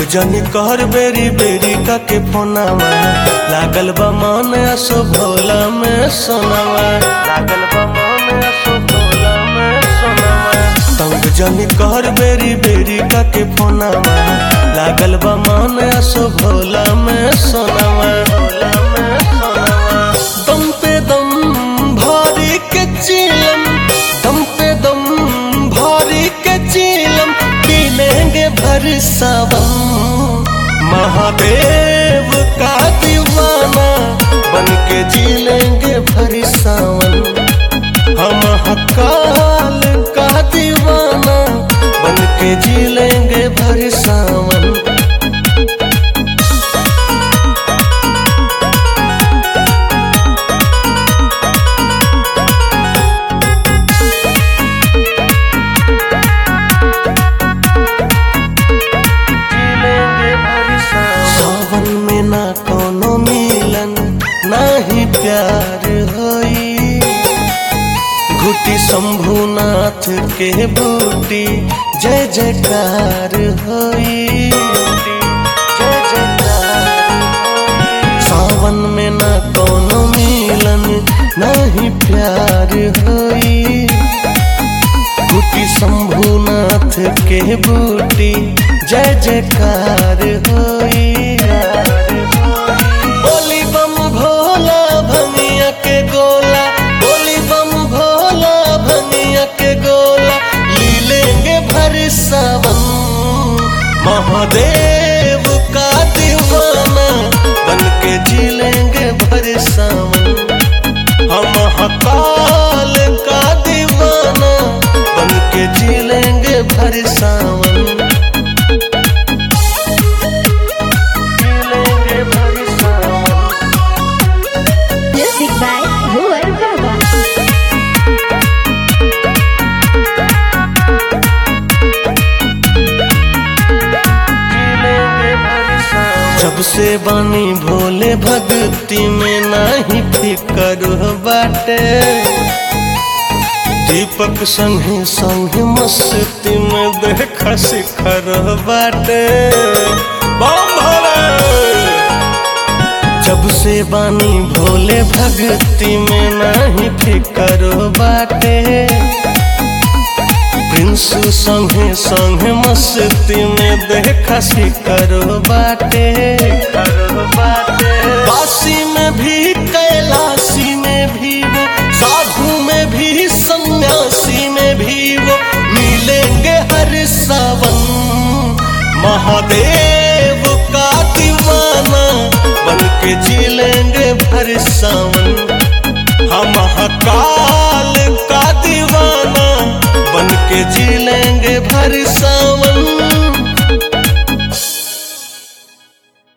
जनी कर बेरी बेरी का के फोनावा लागल बा मन असो भोला में सोनावा लागल बा मन असो भोला में सोनावा तंग जनी कर बेरी बेरी का के फोनावा लागल बा मन असो भोला में सोनावा भोला में सोनावा दम पे दम भारी के चीलम दम पे दम भारी के चीलम पी लेंगे भर सावन महादेव का दीवाना बन के जी लेंगे भर सावन हम हकाल का दीवाना बन के जी लेंगे भर सावन सावन में ना कोनो मिलन ना ही प्यार होई घुटी शंभुनाथ के बूटी जय जयकार होई जय जयकार सावन में ना कोनो मिलन ना ही प्यार होई कुटी शंभुनाथ के बूटी जय जयकार होई बोली बम भोला भंगिया के गोला बोली बम भोला भंगिया के गोला ली लेंगे भर सावन महादेव का दीवाना बन के जी लेंगे भर सावन हम हकाल का दीवाना बन के जी लेंगे भर सावन जी लेंगे भर सावन Music by Ruel Baba. जब से बानी भोले भक्ति में नाही फिकर बाटे दीपक संगे संगे मस्ती में देख शिखर बाटे बम भोले जब से बानी भोले भक्ति में नाही फिकर बाटे प्रिंस संगे संगे मस्ती में देखा शिकर बाटे काशी में भी कैलाशी में भी वो साधु में भी सन्यासी में भी वो मिलेंगे हर सावन महादेव का दीवाना बन के जी लेंगे भर सावन हम हकाल का दीवाना बन के जी लेंगे भर सावन